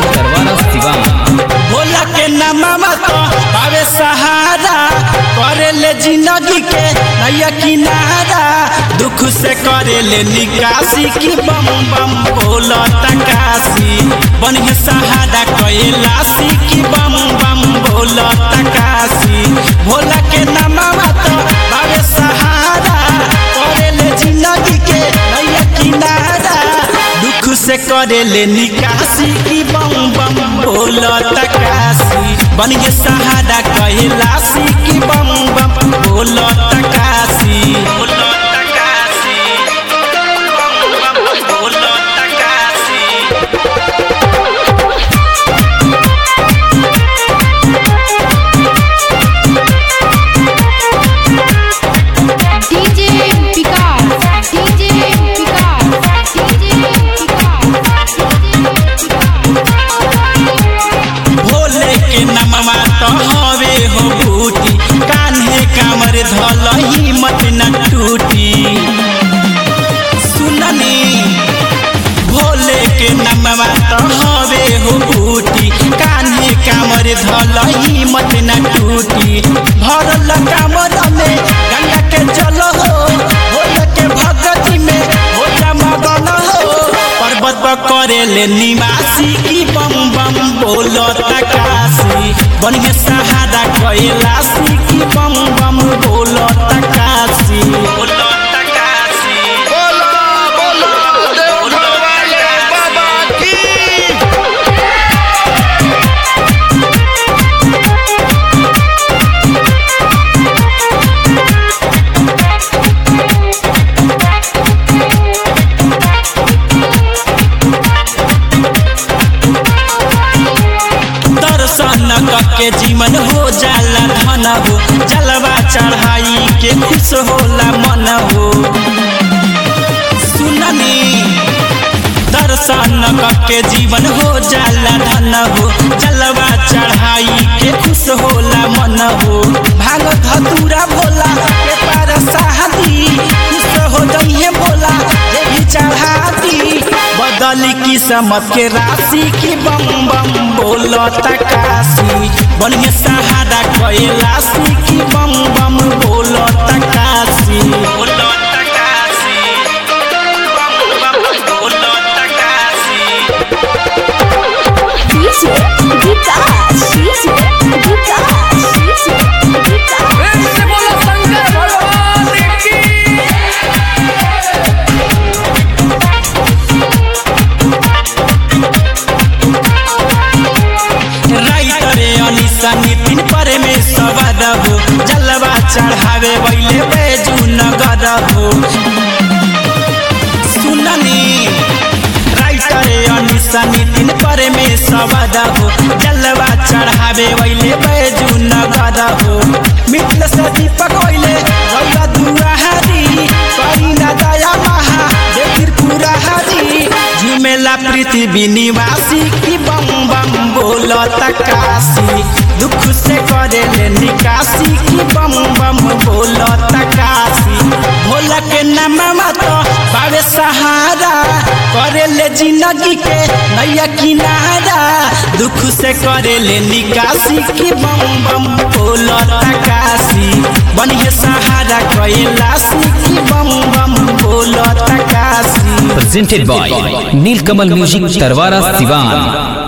तरवारा सिवान भोला के नामा तो पावे सहारा करे ले जिंदगी के नैया किनारा दुख से करे ले निकासी की बम बम बोला तकासी बन के सहारा कैलासी की बम बम बोला तकासी भोला के नामा तो पावे सहारा करे ले जिंदगी के नैया किनारा दुख से करे ले निकासी की बम बम बोला तकासी बन के सहारा कैलासी की बम बम बोला तकासी बोला तकासी बम बम बोला तकासी DJ Vikas, DJ Vikas, DJ Bhole के नमवा तो हवे हो बूटी कान्हे कामर धल हिम्मत न टूटी सुननी भोले के नमवा तो हवे हो बूटी कान्हे कामर धल हिम्मत न टूटी भरल कामर में गंगा के जल हो भोले के भगती में भोला मगन हो पर्वत पर करे ले निवासी की बम बम बोलो तकासी बन के सहारा कैलासी की बम बम बोलो तकासी बोलो तकासी बोला बोला देवघर वाले बाबा की दर्शन के जीवन हो जाला धन हो जलवा चढ़ाई के खुश होला मन हो सुननी दर्शन के जीवन हो जाला धन हो जलवा चढ़ाई के खुश होला मन हो भांग धतूरा भोला के पार शादी खुश हो जइए भोला जे भी चढ़ाती बदली किस्मत के राशि की बम बम बोलो तकासी बन के सहारा कैलासी की बम बम बोलो तकासी बोलो तकासी बम बम बोलो तकासी DJ Vikas, DJ Vikas, DJ Vikas. राइटरे Anisa Nitin परे में सवार हो जलवा चढ़ावे वैले बेजू नगर हो सुननी राइटरे अनिसा नितिन परे में सवार हो जलवा चढ़ावे वैले बेजू नगर हो मित्र से दीपक वैले रौला दुआहारी करी ना दया महा देखिर पूरा हरी झुमेला पृथ्वी निवासी की बम बम बोलो तकासी दुख से करे ले निकासी की बम बम बोलो तकासी भोला के नामा तो बावे सहारा करे ले जिंदगी के नैया किनारा दुख से करे ले निकासी की बम बम बोलो तकासी बनिए सहारा कैलासी की बम बम बोलो तकासी presented by Nilkamal Music Tarwara Sivan